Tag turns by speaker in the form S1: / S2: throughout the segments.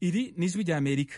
S1: iri ni ijwi ry'amerika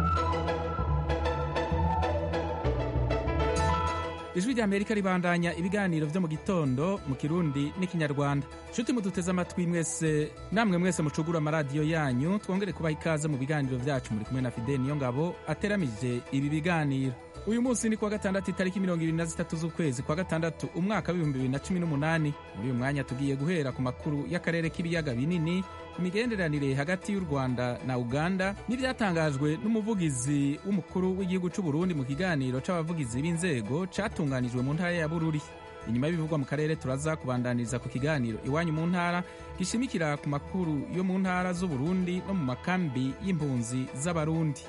S1: ijwi ry'amerika ribandanya ibiganiro vyo mu gitondo mu kirundi n'ikinyarwanda nshuti muduteze amatwi mwese namwe mwese mucugura amaradiyo yanyu twongere kubaha ikaze mu biganiro vyacu muri kumwe na fideli niyo ngabo ateramije ibi biganiro uyu munsi ni kuwa gatandatu itariki mirongo ibiri na zitatu z'ukwezi kwa gatandatu umwaka w'ibihumbi bibiri na cumi n'umunani muri uyu mwanya tugiye guhera ku makuru y'akarere k'ibiyaga binini ku migenderanire hagati y'u rwanda na uganda n'ibyatangajwe n'umuvugizi w'umukuru w'igihugu cy'u burundi mu kiganiro c'abavugizi b'inzego catunganijwe mu ntara ya bururi inyuma y'ibivugwa mu karere turaza kubandaniriza ku kiganiro iwanyu mu ntara gishimikira ku makuru yo mu ntara z'uburundi no mu makambi y'impunzi z'abarundi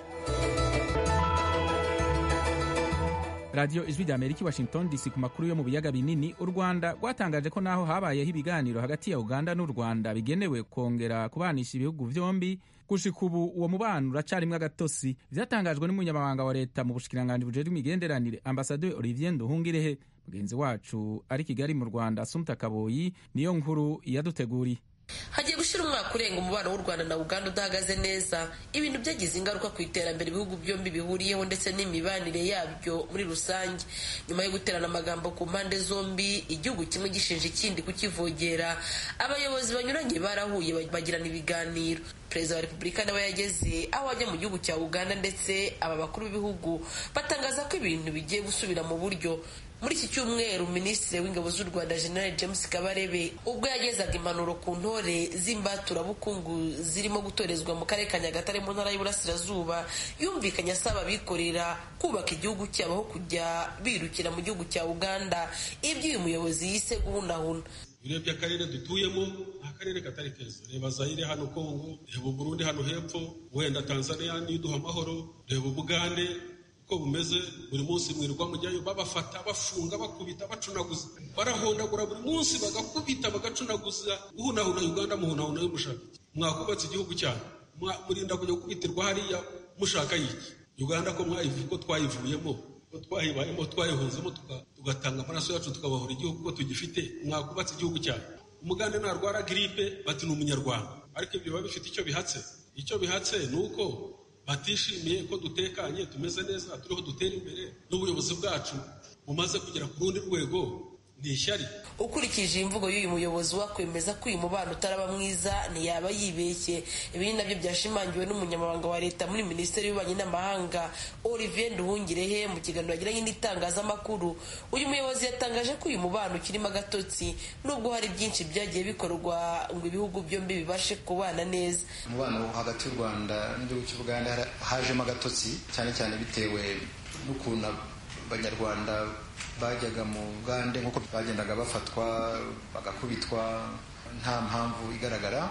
S1: radiyo ijwi rya amerika i washington dc ku makuru yo mu biyaga binini u rwanda rwatangaje ko naho habayeho ibiganiro hagati ya uganda n'u rwanda bigenewe kongera kubanisha ibihugu vyombi gushika ubu uwo mubano uracarimwo agatosi vyatangajwe n'umunyamabanga wa leta mu bushikiranganji bujejwe imigenderanire ambasaderi olivier nduhungirehe mugenzi wacu ari kigali mu rwanda asumta kaboyi niyo nkuru yaduteguriye
S2: hagiye gushira umwaka urenga umubano w'u rwanda na uganda udahagaze neza ibintu byagize ingaruka ku iterambere ibihugu byombi bihuriyeho ndetse n'imibanire yabyo muri rusange nyuma yo guterana amagambo ku mpande zombi igihugu kimwe gishinja ikindi kukivogera abayobozi banyuranye barahuye bagirana ibiganiro perezida wa repubulika nawe yageze aho ajya mu gihugu cya uganda ndetse aba bakuru b'ibihugu batangaza ko ibintu bigiye gusubira mu buryo muri iki cyumweru minisitiri w'ingabo z'u rwanda general james kabarebe ubwo yagezaga impanuro ku ntore z'imbaturabukungu zirimo gutorezwa mu karere ka nyagatare mu ntara y'uburasirazuba yumvikanye asaba abikorera kubaka igihugu cyabo aho kujya birukira mu gihugu cya uganda ibyo uyu muyobozi yise guhunahuna
S3: urebye akarere dutuyemo ni akarere katari keza reba zayire hano kongo reba uburundi hano hepfo wenda tanzania niduha amahoro reba ubugande uko bumeze buri munsi mwirirwa mujyayo babafata bafunga bakubita bacunaguza barahondagura buri munsi bagakubita bagacunaguza guhunahuna uganda muhunahuna y'umushaka mwakubatse igihugu cyane murinda kujya gukubitirwa hariya mushaka yiki uganda ko mwayivuye ko twayivuyemo ko twayibayemo twayihunzemo tugatanga amaraso yacu tukabahora igihugu ko tugifite mwakubatse igihugu cyane umugande narwara giripe bati ni umunyarwanda ariko ibyo biba bifite icyo bihatse icyo bihatse ni uko batishimiye ko dutekanye tumeze neza turiho dutera imbere n'ubuyobozi bwacu bumaze kugera ku rundi rwego ni ishyari
S2: ukurikije imvugo y'uyu muyobozi wakwemeza ko uyu mubano utaraba mwiza ntiyaba yibeshye ibi ni nabyo byashimangiwe n'umunyamabanga wa leta muri minisiteri y'ububanyi n'amahanga olivier nduhungirehe mu kiganiro yagiranye n'itangazamakuru uyu muyobozi yatangaje ko uyu mubano ukirimo agatotsi nubwo hari byinshi byagiye bikorwa ngo ibihugu byombi bibashe kubana neza
S4: umubano hagati y'u rwanda n'igihugu cy'ubuganda hajemo agatotsi cyane cyane bitewe n'ukuntu abanyarwanda bajyaga mu bugande nk'uko bagendaga bafatwa bagakubitwa nta mpamvu igaragara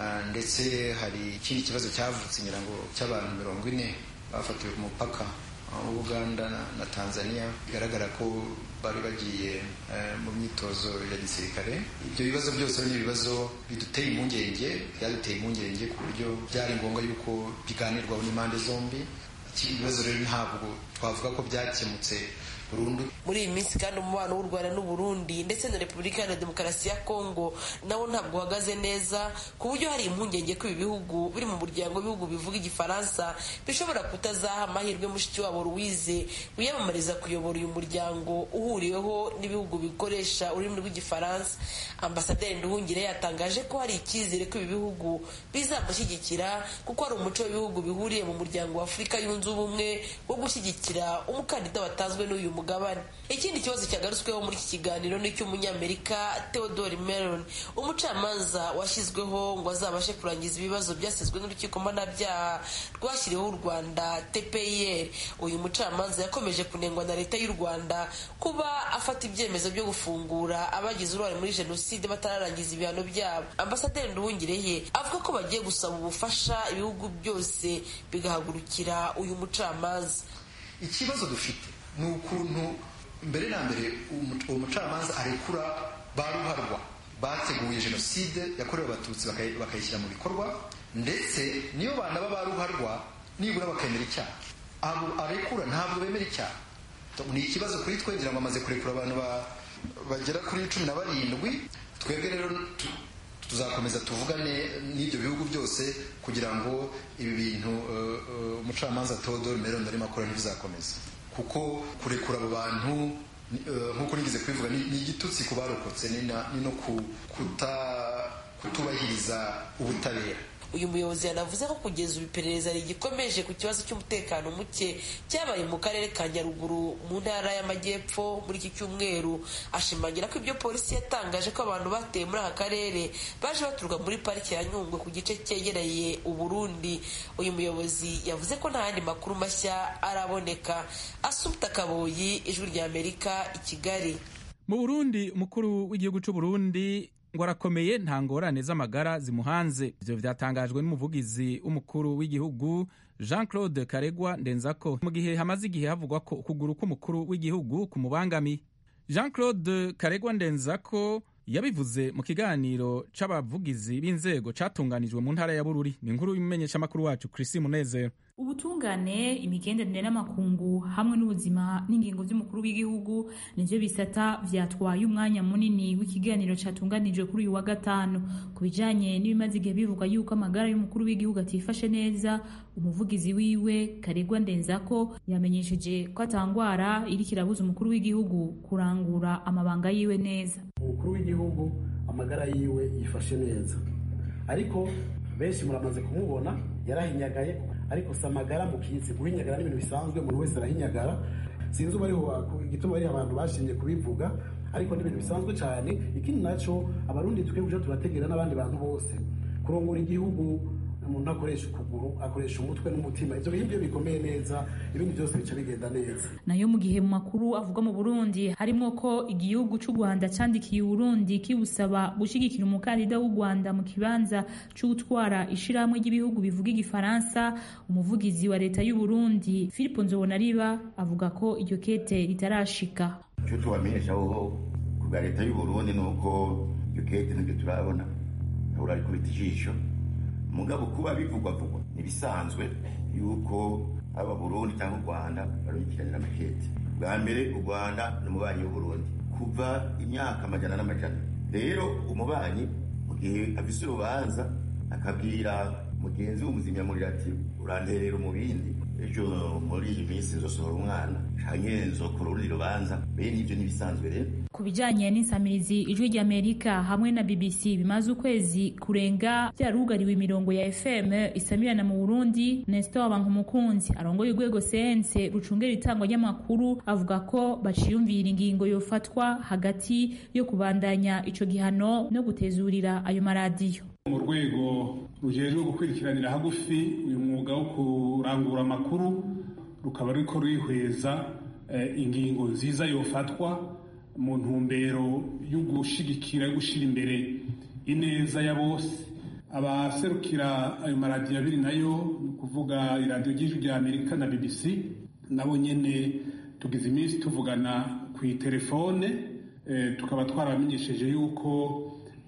S4: ndetse hari ikindi kibazo cyavutse ngira ngo cy'abantu mirongo ine bafatiwe ku mupaka w'ubuganda na tanzania bigaragara ko bari bagiye mu myitozo ya gisirikare ibyo bibazo byose ni ibibazo biduteye impungenge byaduteye impungenge ku buryo byari ngombwa yuko biganirwaho n'impande zombi ibibazo rero ntabwo twavuga ko byakemutse burundu
S2: muri iyi minsi kandi umubano w'u rwanda n'uburundi ndetse na repubulika iharanira demokarasi ya kongo nawo ntabwo uhagaze neza ku buryo hari impungenge ko ibi bihugu biri mu muryango w'ibihugu bivuga igifaransa bishobora kutazaha amahirwe mushiki wabo louise wiyamamariza kuyobora uyu muryango uhuriweho n'ibihugu bikoresha ururimi rw'igifaransa ambasaderi nduhungire yatangaje ko hari icyizere ko ibi bihugu bizamushyigikira kuko hari umuco w'ibihugu bihuriye mu muryango wa afurika yunze ubumwe wo gushyigikira umukandida watanzwe n'uyu mugabane ikindi kibazo cyagarutsweho muri iki kiganiro ni icy'umunyamerika theodore meron umucamanza washyizweho ngo azabashe kurangiza ibibazo byasizwe n'urukiko mpanabyaha rwashyiriweho u rwanda tpir uyu mucamanza yakomeje kunengwa na leta y'u rwanda kuba afata ibyemezo byo gufungura abagize uruhare muri jenoside batararangiza ibihano byabo ambasaderi nduhungireye avuga ko bagiye gusaba ubufasha ibihugu byose bigahagurukira uyu mucamanza
S4: ikibazo dufite ni ukuntu mbere na mbere uwo mucamanza arekura ba ruharwa bateguye jenoside yakorewe abatutsi bakayishyira mu bikorwa ndetse niyo banaba ba ruharwa nibura bakemera icyaha abo arekura ntabwo bemera icyaha ni ikibazo kuri twe ngira ngo amaze kurekura abantu bagera kuri cumi na barindwi twebwe rero tuzakomeza tuvugane n'ibyo bihugu byose kugira ngo ibi bintu umucamanza Theodore Meron arimo akora ntibizakomeza kuko kurekura abo bantu nk'uko nigeze kubivuga ni igitutsi ku barokotse ni no kutubahiriza ubutabera
S2: uyu muyobozi yanavuze ko kugeza ubu iperereza rigikomeje ku kibazo cy'umutekano muke cyabaye mu karere ka nyaruguru mu ntara y'amajyepfo muri iki cyumweru ashimangira ko ibyo polisi yatangaje ko abantu bateye muri aka karere baje baturuka muri pariki ya nyungwe ku gice cyegereye uburundi uyu muyobozi yavuze ko nta yandi makuru mashya araboneka asumta kaboyi ijwi rya amerika i kigali
S1: mu burundi umukuru w'igihugu cy'u burundi ngo arakomeye nta ngorane z'amagara zimuhanze ibyo byatangajwe n'umuvugizi w'umukuru w'igihugu jean claude karegwa ndenzako mu gihe hamaze igihe havugwa ko ukuguru k'umukuru w'igihugu kumubangamiye jean claude karegwa ndenzako yabivuze mu kiganiro c'abavugizi b'inzego catunganijwe mu ntara ya bururi ni inkuru y'umumenyeshamakuru wacu chrisi munezero
S5: ubutungane imigenderanire n'amakungu hamwe n'ubuzima n'ingingo by'umukuru w'igihugu nivyo bisata vyatwaye umwanya munini w'ikiganiro catunganijwe kuri uyu wa gatanu ku bijanye n'ibimaze igihe bivugwa yuko amagara y'umukuru w'igihugu atifashe neza umuvugizi wiwe karegwa ndenzako yamenyesheje ko atangwara iriko irabuza umukuru w'igihugu kurangura amabanga yiwe neza
S6: umukuru w'igihugu amagara yiwe yifashe neza ariko benshi muramaze kumubona yarahinyagaye ariko si amagara mukitse guhinyagara ni ibintu bisanzwe umuntu wese arahinyagara sinzi uba ariho igituma ari abantu bashimye kubivuga ariko ni ibintu bisanzwe cyane ikindi nacyo abarundi twe kuja turategera n'abandi bantu bose kurongora igihugu umuntu akoresha ukuguru akoresha umutwe n'umutima ibyo bintu byo bikomeye neza ibindi byose bica bigenda neza
S5: nayo mu gihe mu makuru avugwa mu burundi harimo ko igihugu cy'u rwanda cyandikiye uburundi kibusaba gushyigikira umukandida w'u rwanda mu kibanza cyo gutwara ishyirahamwe ry'ibihugu bivuga igifaransa umuvugizi wa leta y'u burundi philippe nzobonariba avuga ko iryo kete ritarashika
S7: icyo tubamenyesha aho ku bwa leta y'u burundi ni uko iryo kete nibyo turabona ntabwo arikubita ijisho mugabo kuba bivugwa vugwa ntibisanzwe yuko aba Burundi cyangwa u Rwanda barukiranira amakete bwa mbere u Rwanda ni umubanyi w'Uburundi kuva imyaka amajana n'amajana rero umubanyi mu gihe afise urubanza akabwira mugenzi w'umuzimyamuriro ati uranterera umubindi ejo muri iyi minsi nzosohora umwana canke nzokora urundi rubanza bene ivyo n'ibisanzwe rero
S5: ku bijanye n'insamirizi ijwi ry'amerika hamwe na bbc bimaze ukwezi kurenga byarugariwe imirongo ya fm isamirana mu burundi nestor abankumukunzi arongoye urwego sense rucungera itangwa ry'amakuru avuga ko baciyumvira ingingo yofatwa hagati yo kubandanya ico gihano no gutezurira ayo maradiyo
S3: mu rwego rujejwe gukurikiranira hagufi uyu mwuga wo kurangura amakuru rukaba ruriko rwihweza ingingo nziza yofatwa mu ntumbero yo gushigikira yo gushyira imbere ineza ya bose abaserukira ayo maradiyo abiri nayo ni ukuvuga iradiyo ry'ijwi rya amerika na bbc nabo nyine tugize iminsi tuvugana ku itelefone tukaba twaramenyesheje yuko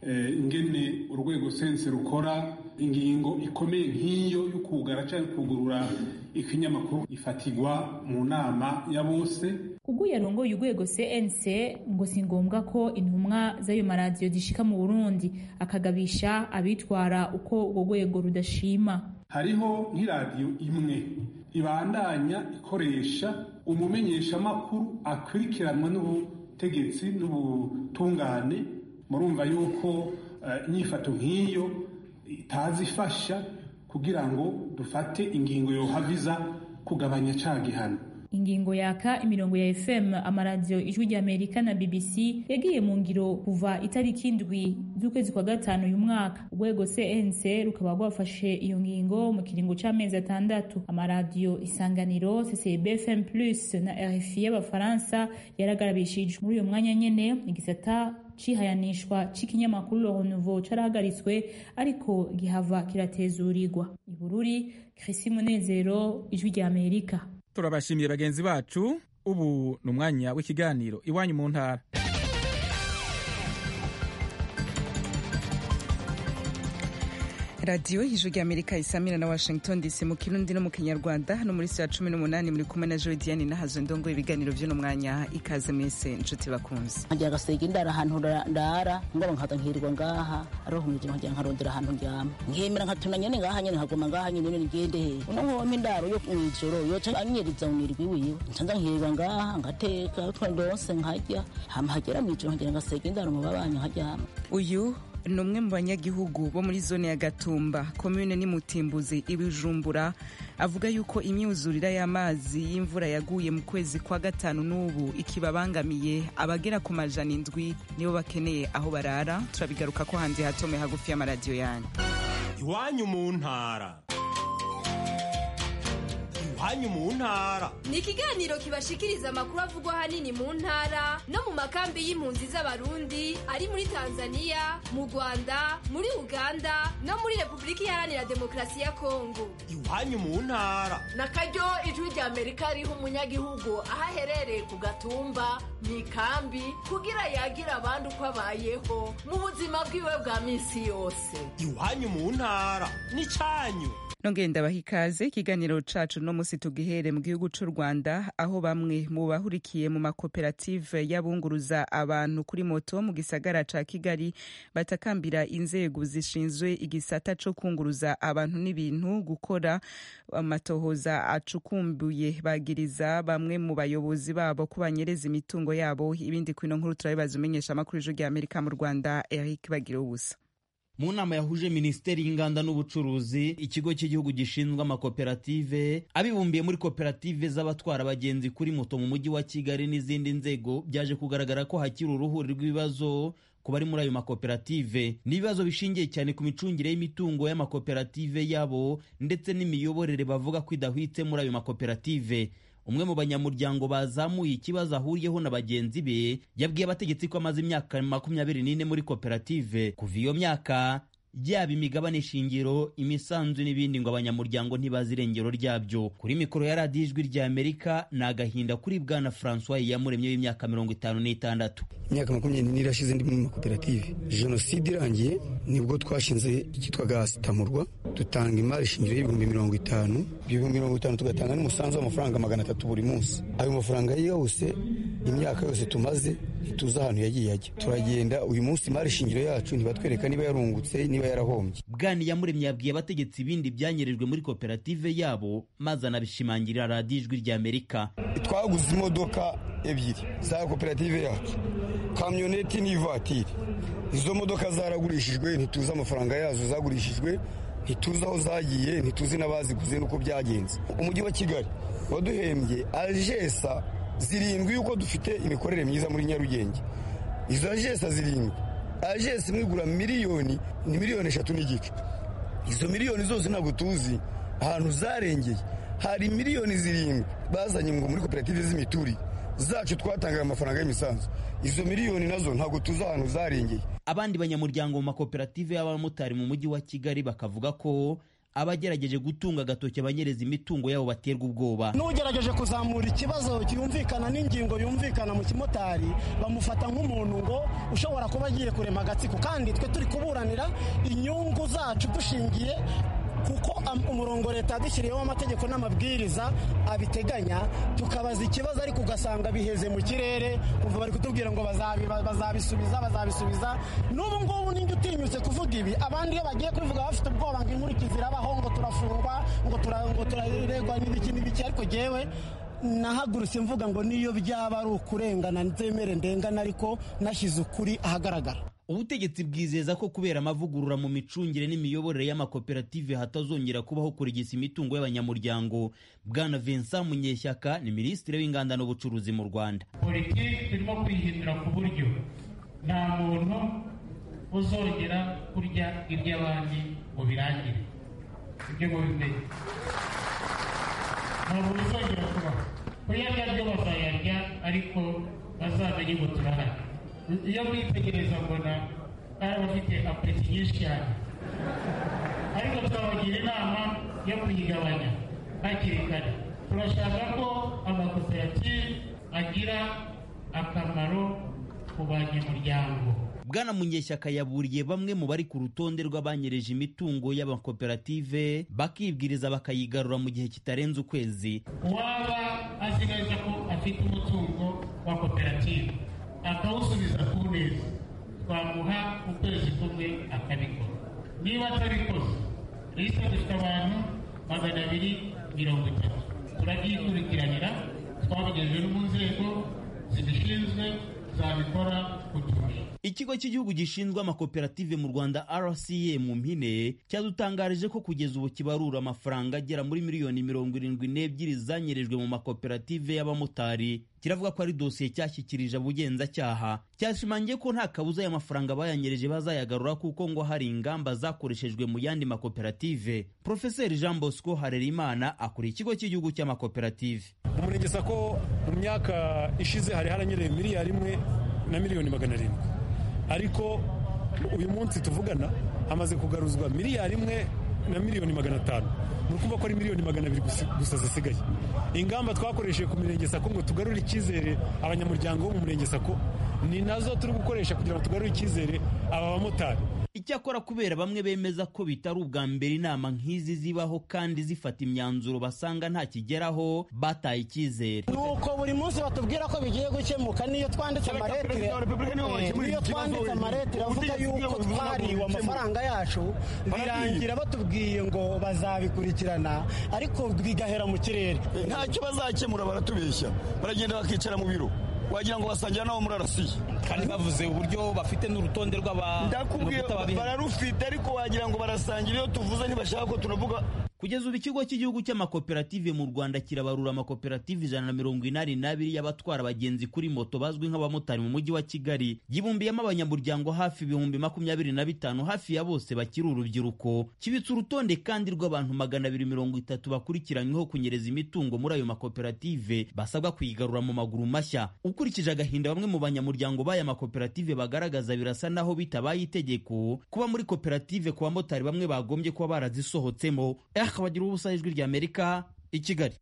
S3: ingene urwego sense rukora ingingo ikomeye nk'iyo yo kugara cyangwa kugurura ikinyamakuru ifatirwa mu nama ya bose
S5: ubwo yarongoye urwego cnc ngo si ngombwa ko intumwa z'ayo maradiyo zishika mu burundi akagabisha abitwara uko urwo rwego rudashima
S3: hariho nk'iradiyo imwe ibandanya ikoresha umumenyeshamakuru akurikiranwa n'ubutegetsi n'ubutungane murumva yuko inyifato nk'iyo itazi ifasha kugira ngo dufate ingingo yohaviza kugabanya ca gihano
S5: ingingo yaka imirongo ya fm amaradiyo ijwi rya amerika na bbc yagiye mu ngiro kuva itariki indwi z'ukwezi kwa gatanu uyu mwaka urwego cnc rukaba rwafashe iyo ngingo mu kiringo c'amezi atandatu amaradiyo isanganiro ccb fm plus na rfi y'abafaransa yaragarabishijwe muri uyo mwanya nyene igisata cihayanishwa c'ikinyamakuru le renouveau carahagaritswe ariko gihava kiratezurirwa ibururi krisi munezero ijwi rya amerika
S1: turabashimiye bagenzi bacu ubu ni umwanya w'ikiganiro iwanyu mu ntara
S8: radiyo ijwi rya amerika isamira na washington dc mu kirundi no mu kinyarwanda hano muri saa cumi n'umunani muri kumwe na jodiane nahazo ndongo ibiganiro by'uno mwanya ikaze mwese inshuti bakunze
S9: nkagira agasega indara ahantu ndara ngaba nkata nkirirwa ngaha ariho nkije nkagira nkarondera ahantu ndyama nkemera nkatuna nyene ngaha nyene nkaguma ngaha nyene nyene ngende he uno nkompa indaro yo mw'ijoro yoca anyeriza unirwi wiwe ncanza nkirirwa ngaha ngateka utwo ndonse nkarya hama hagera mw'ijoro nkagira agasega indaro mu babanyi nkaryama
S8: uyu ni umwe mu banyagihugu bo muri zone ya gatumba komune n'imutimbuzi ibijumbura avuga yuko imyuzurira y'amazi y'imvura yaguye mu kwezi kwa gatanu n'ubu ikibabangamiye abagera ku majana indwi nibo bakeneye aho barara turabigaruka ko hanze hatome hagufi y'amaradiyo yanyu
S10: iwanyu mu ntara iwanyu mu ntara
S11: ni ikiganiro kibashikiriza amakuru avugwa ahanini mu ntara no mu makambi y'impunzi z'abarundi ari muri tanzania mu rwanda muri uganda no muri repubulika iharanira demokarasi ya kongo
S10: iwanyu mu ntara
S12: na karyo ijwi rya amerika riha umunyagihugu aho aherereye ku gatumba mu ikambi kugira yagire abandi uko abayeho mu buzima bwiwe bwa minsi yose
S10: iwanyu mu ntara ni cyanyu
S8: nongeye ndabaha ikaze ikiganiro cacu no musi tugihere mu gihugu c'u rwanda aho bamwe mu bahurikiye mu makoperative y'abunguruza abantu kuri moto mu gisagara ca kigali batakambira inzego zishinzwe igisata co kunguruza abantu n'ibintu gukora amatohoza acukumbuye bagiriza bamwe mu bayobozi babo ko banyereza imitungo yabo ibindi kwino nkuru turabibaza umenyesha amakuru y'ijwi rya amerika mu rwanda eric bagira ubusa
S13: mu nama yahuje minisiteri y'inganda n'ubucuruzi ikigo cy'igihugu gishinzwe amakoperative abibumbiye muri koperative z'abatwara abagenzi kuri moto mu mujyi wa kigali n'izindi nzego byaje kugaragara ko hakiri uruhuri rw'ibibazo ku bari muri ayo makoperative n'ibibazo bishingiye cyane ku micungire y'imitungo y'amakoperative yabo ndetse n'imiyoborere bavuga ko idahwitse muri ayo makoperative umwe mu banyamuryango bazamuye ikibazo ahuriyeho na bagenzi be yabwiye abategetsi ko amaze imyaka makumyabiri n'ine muri koperative kuva iyo myaka yaba imigabane shingiro imisanzu n'ibindi ngo abanyamuryango ntibazi irengero ryabyo kuri mikoro ya radiyo ijwi rya amerika ni agahinda kuri bwana francois yamuremye w'imyaka mirongo itanu n'itandatu
S14: imyaka makumyabiri n'ine irashize ndi mu makoperative jenoside irangiye nibwo twashinze icyitwaga sitamurwa dutanga imari shingiro y'ibihumbi mirongo itanu ibihumbi mirongo itanu tugatanga n'umusanzu w'amafaranga magana atatu buri munsi ayo mafaranga yose imyaka yose tumaze ntituzi ahantu yagiye ajya turagenda uyu munsi imari shingiro yacu ntibatwereka niba yarungutse niba yarahombye
S13: bwani yamuremye yabwiye abategetsi ibindi byanyerejwe muri koperative yabo maze anabishimangirira radiyo ijwi rya amerika
S14: twaguze imodoka ebyiri za koperative yacu kamyoneti n'ivatiri izo modoka zaragurishijwe ntituzi amafaranga yazo zagurishijwe ntituzi aho zagiye ntituzi n'abaziguze n'uko byagenze umujyi wa kigali waduhembye ajesa zirindwi yuko dufite imikorere myiza muri nyarugenge izo ajesa zirindwi ajesi imwe igura miliyoni ni miliyoni eshatu n'igice izo miliyoni zose ntabwo tuzi ahantu zarengeye hari miliyoni zirindwi bazanye ngo muri koperative z'imiturire zacu twatangaga amafaranga y'imisanzu izo miliyoni nazo ntabwo tuzi ahantu zarengeye
S13: abandi banyamuryango mu makoperative y'abamotari mu mujyi wa kigali bakavuga ko abagerageje gutunga agatoki abanyereza imitungo yabo baterwa ubwoba
S15: n'ugerageje kuzamura ikibazo cyumvikana n'ingingo yumvikana mu kimotari bamufata nk'umuntu ngo ushobora kuba agiye kurema agatsiko kandi twe turi kuburanira inyungu zacu dushingiye kuko umurongo leta yadushyiriyeho amategeko n'amabwiriza abiteganya tukabaza ikibazo ariko ugasanga biheze mu kirere kumva bari kutubwira ngo bazabisubiza bazabisubiza n'ubu ngubu ninjye utinyutse kuvuga ibi abandi iyo bagiye kubivuga bafite ubwoba ngo inkurikizi irabaho ngo turafungwa ngo turaregwa n'ibiki n'ibiki ariko jyewe nahagurutse mvuga ngo niyo byaba ari ukurengana nzemere ndengana ariko nashyize ukuri ahagaragara
S13: ubutegetsi bwizeza ko kubera amavugurura mu micungire n'imiyoborere y'amakoperative hatazongera kubaho kurigisa imitungo y'abanyamuryango bwana vincent munyeshyaka ni minisitiri w'inganda n'ubucuruzi mu rwanda
S16: politiki turimo kwihindura ku buryo nta muntu uzongera kurya iby'abandi ngo birangire ibyo mubimenye ntabwo bizongera kubaho kuyarya byo bazayarya ariko bazamenye ngo turahari iyo mwitegereza mbona ari abafite apeti nyinshi cyane ariko twabagira inama yo kuyigabanya hakiri kare turashaka ko amakoperative agira akamaro ku ku banyamuryango
S13: bwana munyeshyaka yaburiye bamwe mu bari ku rutonde rw'abanyereje imitungo y'amakoperative bakibwiriza bakayigarura mu gihe kitarenze ukwezi
S16: uwaba azi neza ko afite umutungo wa koperative akawusubiza ku neza twamuha ukwezi kumwe akabikora niba atabikoze lisite dufite abantu magana abiri mirongo itatu turabyikurikiranira twabigejeje no mu nzego zibishinzwe zabikora kuturusha
S13: ikigo cy'igihugu gishinzwe amakoperative mu rwanda rca mu mpine cyadutangarije ko kugeza ubu kibarura amafaranga agera muri miliyoni mirongo irindwi n'ebyiri zanyerejwe mu makoperative y'abamotari kiravuga ko ari dosiye cyashyikirije abugenzacyaha cyashimangiye ko nta kabuza aya mafaranga bayanyereje bazayagarura kuko ngo hari ingamba zakoreshejwe mu yandi makoperative profeseri jean bosco harerimana akuriye ikigo cy'igihugu cy'amakoperative
S17: mu murenge sako mu myaka ishize hari haranyereye miliyari imwe na miliyoni magana arindwi ariko uyu munsi tuvugana hamaze kugaruzwa miliyari imwe na miliyoni magana atanu ni ukuvuga ko ari miliyoni magana abiri gusa zisigaye ingamba twakoresheje ku mirenge sako ngo tugarure icyizere abanyamuryango bo mu murenge sako ni nazo turi gukoresha kugira ngo tugarure icyizere aba bamotari
S13: icyakora kubera bamwe bemeza ko bitari ubwa mbere inama nk'izi zibaho kandi zifata imyanzuro basanga nta kigeraho bataye icyizere
S15: nuko buri munsi batubwira ko bigiye gukemuka niyo twanditse amaretire niyo twanditse amaretire avuga yuko twariwe amafaranga yacu birangira batubwiye ngo bazabikurikirana ariko bigahera mu kirere
S18: ntacyo bazakemura baratubeshya baragenda bakicara mu biro wagira ngo basangira nabo muri arasiye
S19: kandi bavuze uburyo bafite n'urutonde
S18: ndakubwiye bararufite ariko wagira ngo barasangira iyo tuvuze ntibashaka ko tunavuga
S13: kugeza ubu ikigo cy'igihugu cy'amakoperative mu rwanda kirabarura amakoperative ijana na mirongo inani n'abiri y'abatwara abagenzi kuri moto bazwi nk'abamotari mu mujyi wa kigali yibumbiyemo abanyamuryango hafi ibihumbi makumyabiri na bitanu hafi ya bose bakiri urubyiruko kibitse urutonde kandi rw'abantu magana abiri mirongo itatu bakurikiranyweho kunyereza imitungo muri ayo makoperative basabwa kuyigarura mu maguru mashya ukurikije agahinda bamwe mu banyamuryango b'aya makoperative bagaragaza birasa naho bitabaye itegeko kuba muri koperative ku bamotari bamwe bagombye kuba barazisohotsemo akabagira ubusa ijwi rya amerika i kigali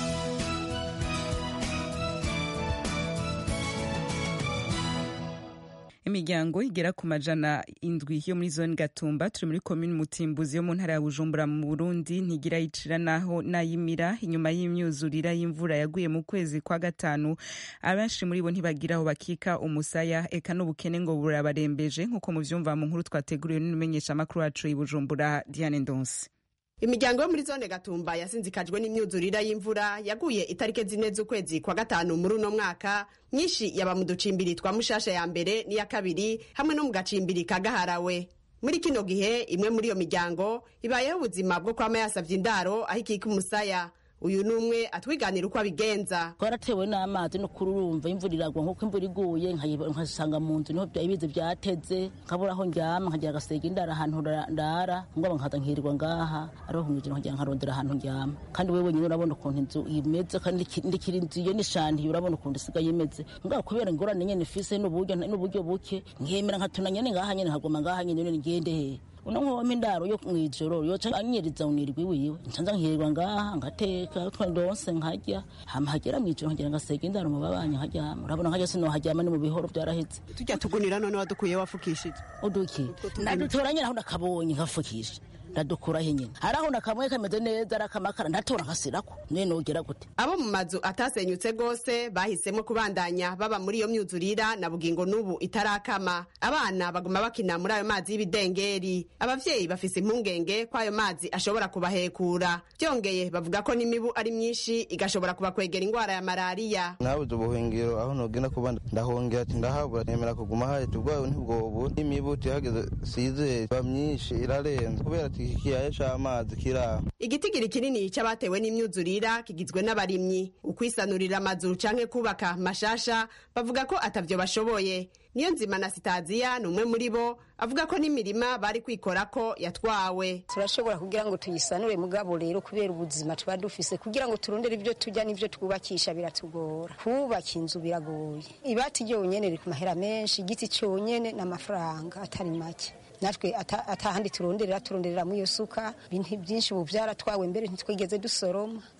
S8: imiryango igera ku majana indwi yo muri zone gatumba turi muri komini mutimbuzi yo mu ntara ya bujumbura mu burundi ntigira yicira naho nayimira inyuma y'imyuzurira y'imvura yaguye mu kwezi kwa gatanu abenshi muri bo ntibagira aho bakika umusaya eka n'ubukene ngo burabarembeje nk'uko muvyumva mu nkuru twateguriwe n'umumenyeshamakuru wacu i bujumbura diane ndonsi
S20: imiryango yo muri zone gatumba yasinzikajwe n'imyuzurira y'imvura yaguye itariki zine z'ukwezi kwa gatanu muri uno mwaka myinshi yaba mu ducimbiri twa mushasha ya mbere n'iya kabiri hamwe no mu gacimbiri ka gaharawe muri kino gihe imwe muri iyo miryango ibayeho ubuzima bwo kwama yasavye indaro aho ikika umusaya uyu ni umwe atwiganira uko abigenza
S9: twaratewe n'amazi no kururumva imvura iragwa nk'uko imvura iguye nkasanga mu nzu niho ibizi byateze nkabura aho ndyama nkagira agasega indara ahantu ndara ngo nkaza nkirirwa ngaha ariho nkumujira nkagira nkarondera ahantu ndyama kandi wewe nyine urabona ukuntu inzu imeze kandi ndikira inzu iyo nishandiye urabona ukuntu isigaye imeze ngaho kubera ingorane nyene ifise n'uburyo n'uburyo buke nkemera nkatuna nyene ngaha nyene nkaguma ngaha nyene nyene ngende hehe uno nkoma indaro yo mwijoro yoca anyeriza unirwi wiwe ncanza nkirirwa ngaha ngateka twandonse nkarya hama hagera mwijoro nkagira ngasega indaro mu babanyi nkaryama urabona nkarya sinoharyama ni mu bihoro vyaraheze
S20: tujya tugunira none wadukuye wafukishije
S9: uduki nadutora nyene aho nakabonye nkafukisha ndadukuraho nyine hari aho nakamwe kameze neza arakamakara ndatora nkasirako none nogera gute
S20: abo mu mazu atasenyutse gose bahisemo kubandanya baba muri iyo myuzurira na bugingo n'ubu itarakama abana baguma bakina muri ayo mazi y'ibidengeri abavyeyi bafise impungenge ko ayo mazi ashobora kubahekura byongeye bavuga ko n'imibu ari myinshi igashobora kubakwegera ingwara ya malariya
S21: nabuze ubuhungiro aho nogenda kuba ndahongera ati ndahabura nemera kuguma hahita ubwayo ntibwobu n'imibu tihageze sizeye ba myinshi irarenze kubera ati ikiyaya c'amazi kiraho
S20: igitigiri kinini c'abatewe n'imyuzurira kigizwe n'abarimyi ukwisanurira amazu canke kubaka mashasha bavuga ko atavyo bashoboye niyo nzima na sitaziya ni umwe muri bo avuga ko n'imirima bari kwikorako yatwawe
S22: turashobora kugira ngo tuyisanure mugabo rero kubera ubuzima tuba dufise kugira ngo turondere ibyo turya n'ibyo twubakisha biratugora kubaka inzu biragoye ibati ryonyene riri ku mahera menshi igiti cyonyene n'amafaranga atari make natwe atahandi turonderera turonderera muri iyo suka ibintu byinshi ubu byaratwawe mbere ntitwigeze dusoroma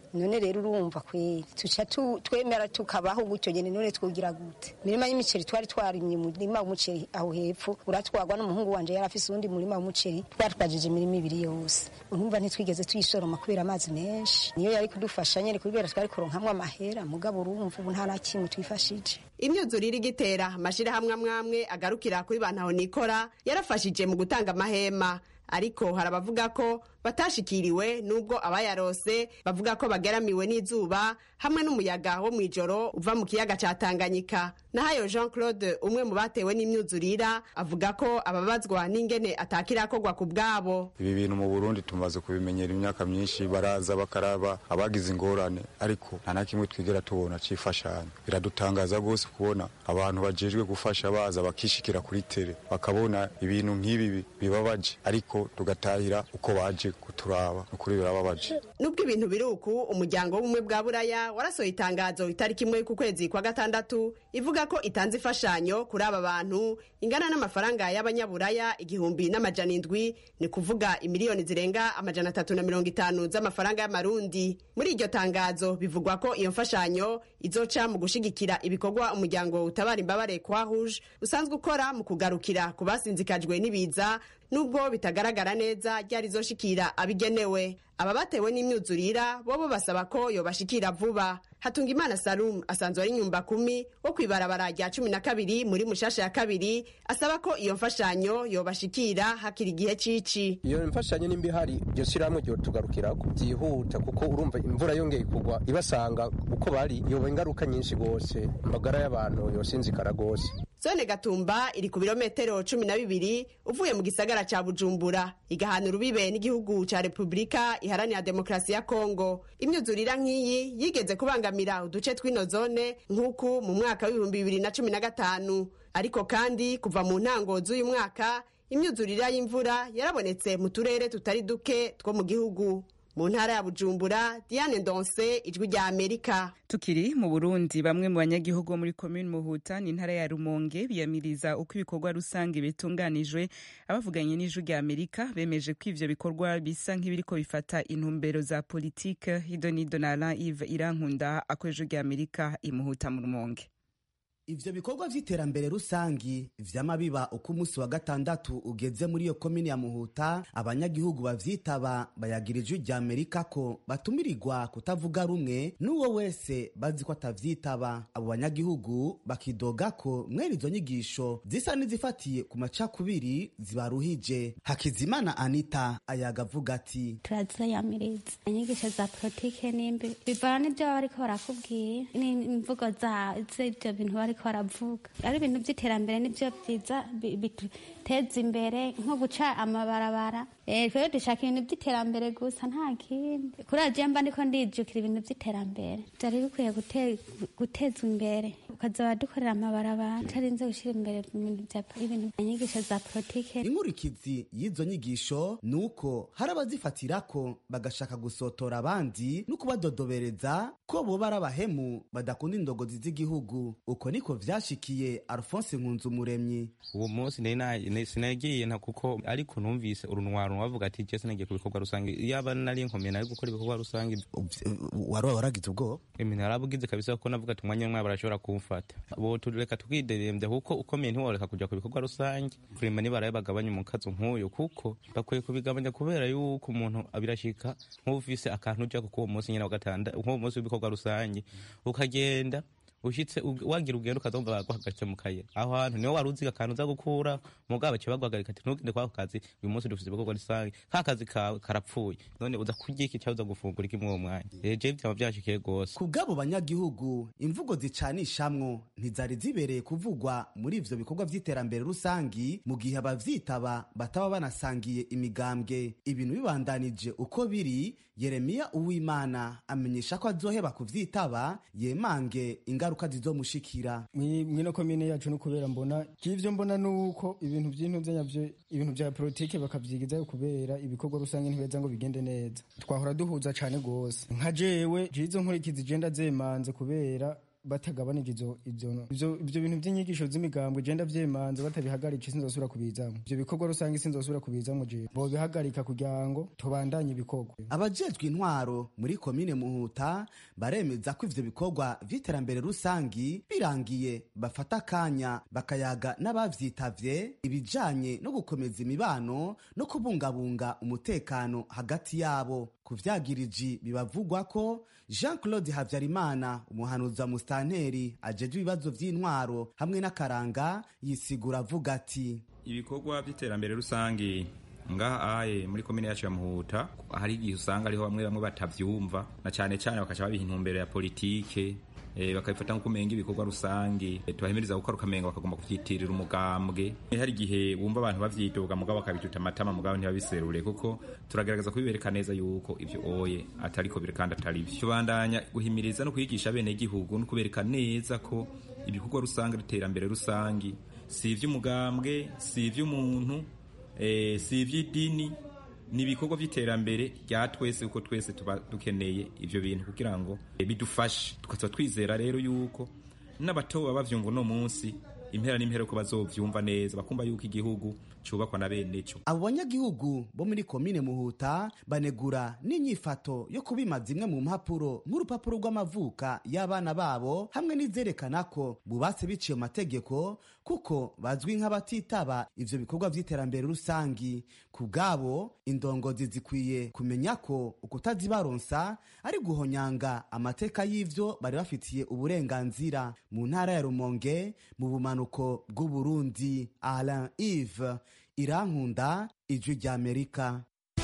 S22: none rero urumva kweri tuca tu- twemera tukabaho gutyo nyene none twogira gute imirima y'imiceri twari twarimye umurima w'umuceri aho hepfo uratwagwa n'umuhungu wanje yari afise uwundi murima w'umuceri twatwajije imirima ibiri yose urumva ntitwigeze tuyisoroma kubera amazi menshi niyo yari kudufasha nyene kubera twari kuronkamwo amahera mugabo urumva ubu nta na kimwe twifashije
S20: imyuzurire igitera amashirahamwe amwe amwe agarukira kuri bantaho nikora yarafashije mu gutanga amahema ariko hari abavuga ko batashikiriwe nubwo abayarose bavuga ko bageramiwe n'izuba hamwe n'umuyaga wo mw'ijoro uva mu kiyaga ca tanganyika nahayo jean claude umwe mu batewe n'imyuzurira avuga ko ababazwa n'ingene atakirakorwa ku bwabo
S2: ibi bintu mu burundi tumaze kubimenyera imyaka myinshi baraza bakaraba abagize ingorane ariko nta na kimwe twigera tubona c'imfashanyo biradutangaza rwose kubona abantu bajejwe gufasha baza bakishikira kuri tere bakabona ibintu nk'ibi bibabaje ariko tugatahira uko baje kuturaba ukuri birababaje
S20: nubwo ibintu biri uku umuryango w'ubumwe bwa buraya warasohoye itangazo itariki imwe ku kwezi kwa gatandatu ivuga ko itanze imfashanyo kuri aba bantu ingana n'amafaranga y'abanyaburaya igihumbi n'amajana indwi ni kuvuga imiliyoni zirenga amajana atatu na mirongo itanu z'amafaranga y'amarundi muri iryo tangazo bivugwa ko iyo mfashanyo izoca mu gushigikira ibikorwa umuryango utabara imbabare kwa rouge usanzwe ukora mu kugarukira ku basinzikajwe n'ibiza nubwo bitagaragara neza ryari zoshikira abigenewe aba batewe n'imyuzurira bobo basaba ko yobashikira vuba hatunga imana salum asanzwe ari nyumba kumi wo kwibarabara rya cumi na kabiri muri mushasha ya kabiri asaba ko iyo mfashanyo yobashikira hakiri igihe cici
S4: iyo mfashanyo nimba ihari iryo shyirahamwe ryo tugarukirako byihuta kuko urumva imvura yongeye kugwa ibasanga uko bari yoba ingaruka nyinshi rwose amagara y'abantu yosinzikara rwose
S20: zone gatumba iri ku birometero cumi na bibiri uvuye mu gisagara ca bujumbura igahana urubibe n'igihugu ca repubulika iharanira demokarasi ya kongo imyuzurira nk'iyi yigeze kubangamira uduce tw'ino zone nk'uku mu mwaka w'ibihumbi bibiri na cumi na gatanu ariko kandi kuva mu ntango z'uyu mwaka imyuzurira y'imvura yarabonetse mu turere tutari duke two mu gihugu mu ntara ya bujumbura diane ndonse ijwi rya amerika
S8: tukiri mu burundi bamwe mu banyagihugu bo muri komini muhuta ni intara ya rumonge biyamiriza uko ibikorwa rusange bitunganijwe abavuganye n'ijwi rya amerika bemeje ko ivyo bikorwa bisa nk'ibiriko bifata intumbero za politike hidonido na alain ive irankunda ako ijwi rya amerika imuhuta mu rumonge
S23: ivyo bikorwa vy'iterambere rusangi vy'amabiba uko umunsi wa gatandatu ugeze muri iyo komini ya muhuta abanyagihugu bavyitaba bayagira ijwi rya amerika ko batumirirwa kutavuga rumwe n'uwo wese bazi ko atavyitaba abo banyagihugu bakidoga ko mwene izo nyigisho zisa n'izifatiye ku macakubiri zibaruhije hakizimana anita ayaga avuga ati
S24: turaziyamiriza inyigisho za politike nimbi bivana n'ibyo baba bariko barakubwira n'imvugo z'ivyo bintu bariko baravuga ari ibintu by'iterambere nibyo byiza biduteza imbere nko guca amabarabara twebwe dushaka ibintu by'iterambere gusa nta kindi kuri radiyo mba ndiko ndijukira ibintu by'iterambere byari bikwiye gutezwa imbere ukazaba dukorera amabarabara utarinze gushyira imbere ibintu inyigisho za politike
S23: inkurikizi y'izo nyigisho ni uko hari abazifatira ko bagashaka gusotora abandi no kubadodobereza ko boba ari abahemu badakunda indogozi z'igihugu uko niko vyashikiye alphonse nkunzumuremyi
S25: uwo munsi sinagiye nta kuko ariko numvise urunwaro bavuga ati je sinagiye ku bikorwa rusange yaba nari nkomeye nari gukora ibikorwa rusange
S23: wari waragize ubwoba
S25: emi narabugize kabisa kuko navuga ati umwanya umwe barashobora kumfata bo tureka tukiderembya kuko ukomeye ntiworeka kuja ku bikorwa rusange kurima nibaraye bagabanya umukazo nk'uyu kuko bakwiye kubigabanya kubera yuko umuntu birashika nk'ufise akantu ujya kuko uwo munsi nyine wa gatanda nk'uwo munsi w'ibikorwa rusange ukagenda ushitse wagira ugenda ukazumva baguhagaritse mu kayira aho hantu niho wari uziga akantu uza gukura mugabo baciye baguhagarika ati ntugende kwako kazi uyu munsi dufite ibikorwa rusange ka kazi kawe karapfuye none uza kurya iki cyangwa uza gufungura iki muri uwo mwanya je vyaba vyashikiye rwose
S23: ku bw'abo banyagihugu imvugo zicanishamwo ntizari zibereye kuvugwa muri ivyo bikorwa vy'iterambere rusangi mu gihe abavyitaba bataba banasangiye imigambwe ibintu bibandanije uko biri yeremiya uwimana amenyesha ko azoheba kuvyitaba yemange ingaruka zizomushikira
S26: mwino komine yacu no kubera mbona kivyo mbona nuko ibintu vy'intuze nyavyo ibintu vya politike bakavyigizayo kubera ibikorwa rusange ntibeza ngo bigende neza twahora duhuza cane gose nka jewe jizo nkurikizi je ndazemanze kubera batagabanije izo ivyo ivyo ivyo bintu by'inyigisho z'imigambwe genda vyemanze batabihagarika sinzosubira kubizamo ivyo bikorwa rusange sinzosubira kubizamo je bobihagarika kugira ngo tubandanye ibikorwa
S23: abajejwe intwaro muri komine muhuta baremeza ko ivyo bikorwa vy'iterambere rusangi birangiye bafata akanya bakayaga n'abavyitavye ibijanye no gukomeza imibano no kubungabunga umutekano hagati yabo ku vyagiriji bibavugwa ko jean claude habyarimana umuhanuzi wa musitanteri ajejwe ibibazo vy'intwaro hamwe n'akaranga yisigura avuga ati
S1: ibikorwa by'iterambere rusange ngaha aye muri komine yacu ya muhuta hari igihe usanga ariho bamwe bamwe batavyumva na cane cane bakaca babiha intumbero ya politike e, bakabifata nko kumenga ibikorwa rusange e, tubahimiriza gukora ukamenga bakagomba kuvyitirira umugambwe e, hari igihe wumva abantu bavyidoga mugabo bakabituta amatama mugabo ntibabiserure kuko turagerageza kubibereka neza yuko ivyo oye atariko biri kandi atari vyo tubandanya guhimiriza no kwigisha bene igihugu no kubereka neza ko ibikorwa rusange n'iterambere rusange si ivy'umugambwe si ivy'umuntu eh, si ivy'idini ni ibikorwa by'iterambere rya twese uko twese tuba dukeneye ivyo bintu kugira ngo eh, bidufashe tukaza twizera rero yuko n'abato baba bavyumva uno munsi impera n'impera ko bazovyumva neza bakumva yuko igihugu cubakwa na bene co
S23: abo banyagihugu bo muri komine muhuta banegura n'inyifato yo kubima zimwe mu mpapuro nk'urupapuro rw'amavuka y'abana babo hamwe n'izerekana ko bubatse biciye mu mategeko kuko bazwi nk'abatitaba ivyo bikorwa vy'iterambere rusangi ku bwabo indongozi zikwiye kumenya ko ukutazibaronsa ari guhonyanga amateka y'ivyo bari bafitiye uburenganzira mu ntara ya rumonge mu bumanuko bw'uburundi alain ive irankunda ijwi ry'amerika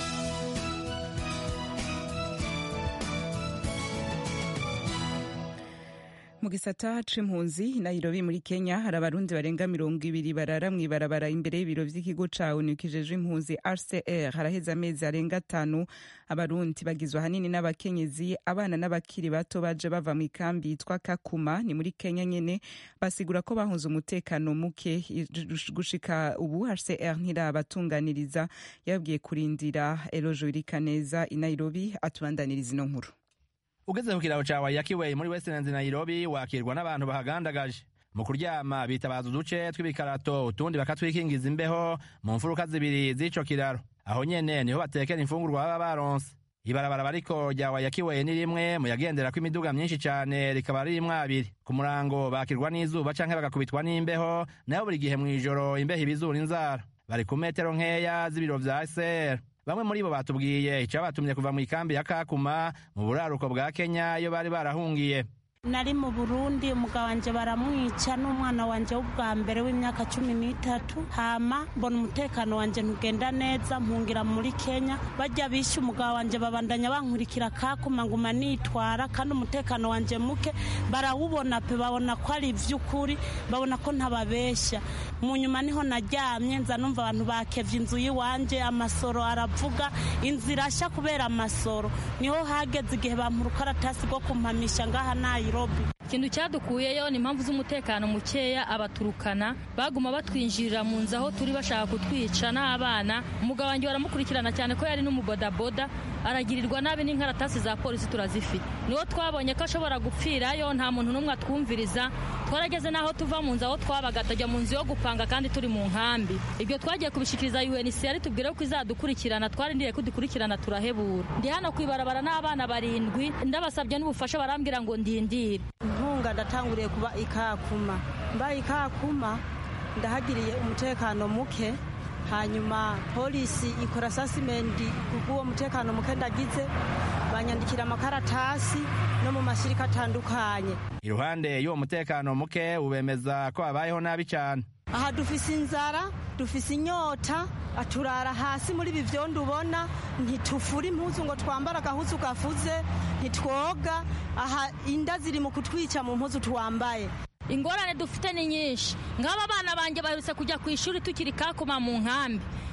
S8: mu gisata c'impunzi nairobi muri kenya hari abarundi barenga mirongo ibiri barara mw'ibarabara imbere y'ibiro vy'ikigo ca onu kijejwe impunzi rcr haraheze amezi arenga atanu abarundi bagizwe ahanini n'abakenyezi abana n'abakiri bato baje bava mu ikambi yitwa kakuma ni muri kenya nyene basigura ko bahunze umutekano muke gushika ubu hcr ntirabatunganiriza yababwiye kurindira erojo irikaneza i nairobi atubandaniriza ino nkuru
S3: ugeze ku kiraro ca wayakiwey muri westlands nairobi wakirwa n'abantu bahagandagaje mu kuryama bitabaza uduce tw'ibikarato utundi bakatwikingiza imbeho mu mfuruka zibiri z'ico kiraro aho nyene niho batekera imfungurwa baba baronse ibarabara bariko rya wayakiwey ni rimwe mu yagenderako imiduga myinshi cane rikaba ririmwo abiri ku murango bakirwa n'izuba canke bagakubitwa n'imbeho nayo buri gihe mw'ijoro imbeho ibizura inzara bari ku metero nkeya z'ibiro vya sr bamwe muri bo batubwiye icabatumye kuva mu ikambi ya kakuma mu buraruko bwa kenya iyo bari barahungiye
S5: nari mu burundi umugabo wanje baramwica n'umwana wanje w'ubwa mbere w'imyaka cumi n'itatu hama mbona umutekano wanje ntugenda neza mpungira muri kenya bajya bishe umugabo wanje babandanya bankurikira kakuma nguma nitwara kandi umutekano wanje muke barawubona pe babona ko ari ivy'ukuri babona ko ntababeshya mu nyuma niho naryamye nza numva abantu bakevye inzu y'iwanje amasoro aravuga inzira irashya kubera amasoro niho hageze igihe bampa urukaratasi rwo kumpamisha ngaha nayo
S6: ikintu cyadukuyeyo ni impamvu z'umutekano mukeya abaturukana baguma batwinjirira mu nzu aho turi bashaka kutwica n'abana umugabo wanjye baramukurikirana cyane ko yari n'umubodaboda aragirirwa nabi n'inkaratasi za polisi turazifite niwo twabonye ko ashobora gupfirayo nta muntu n'umwe atwumviriza twarageze n'aho tuva mu nzu aho twabaga tajya mu nzu yo gupanga kandi turi mu nkambi ibyo twagiye kubishikiriza UNHCR tubwire ko izadukurikirana twarindiriye kudukurikirana turahebura ndi hano kwibarabara n'abana barindwi ndabasabye n'ubufasha barambwira ngo ndindire
S5: inkunga ndatanguriye kuba ikakuma mbaye ikakuma ndahagiriye umutekano muke hanyuma polisi ikora sasimenti kubw'uwo mutekano muke ndagize banyandikira amakaratasi no mu mashyirika atandukanye
S3: iruhande y'uwo mutekano muke ubemeza ko habayeho nabi cyane
S5: aha dufise inzara dufise inyota turara hasi muri ibi byondo ubona ntitufura impuzu ngo twambare agahuzu gafuze ntitwoga aha inda ziri mu kutwica mu mpuzu twambaye
S6: ingorane dufite ni nyinshi nk'aba bana banjye baherutse kujya ku ishuri tukiri kakuma mu nkambi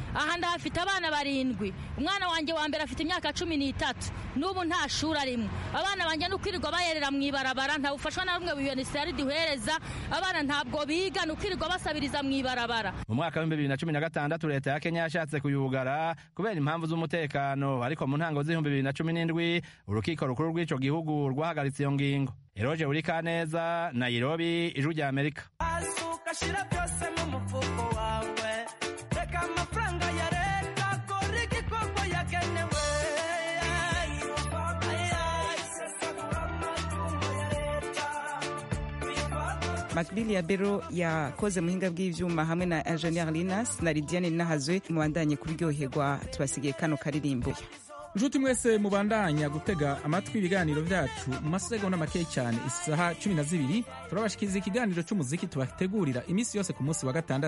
S6: aha ndahafite abana barindwi umwana wanjye wa mbere afite imyaka cumi n'itatu n'ubu nta shuri arimo abana banjye ni ukwirirwa bayerera mu ibarabara ntabufashwa na rumwe unisiyari duhereza abana ntabwo biga ni ukwirirwa basabiriza mu ibarabara
S3: mu mwaka w'ibihumbi bibiri na cumi na gatandatu leta ya kenya yashatse kuyugara kubera impamvu z'umutekano ariko mu ntango z'ibihumbi bibiri na cumi n'indwi urukiko rukuru rw'ico gihugu rwahagaritse iyo ngingo eroje buri kaneza nairobi ijwi rya amerika
S7: ukashira byose mu mufuko wawe reka amafaranga ya leta kora igikorwa yagenewe
S8: makbili ya bero yakoze muhinga bw'ivyuma hamwe na ingenieur linas na lidiane nahazwe mubandanye kuryoherwa tubasigiye kano karirimbo
S10: nshuti mwese mubandanya gutega amatwi ibiganiro byacu mu masegonda make cyane isaha cumi na zibiri turabashikiriza ikiganiro cy'umuziki tubategurira iminsi yose ku munsi wa gatandatu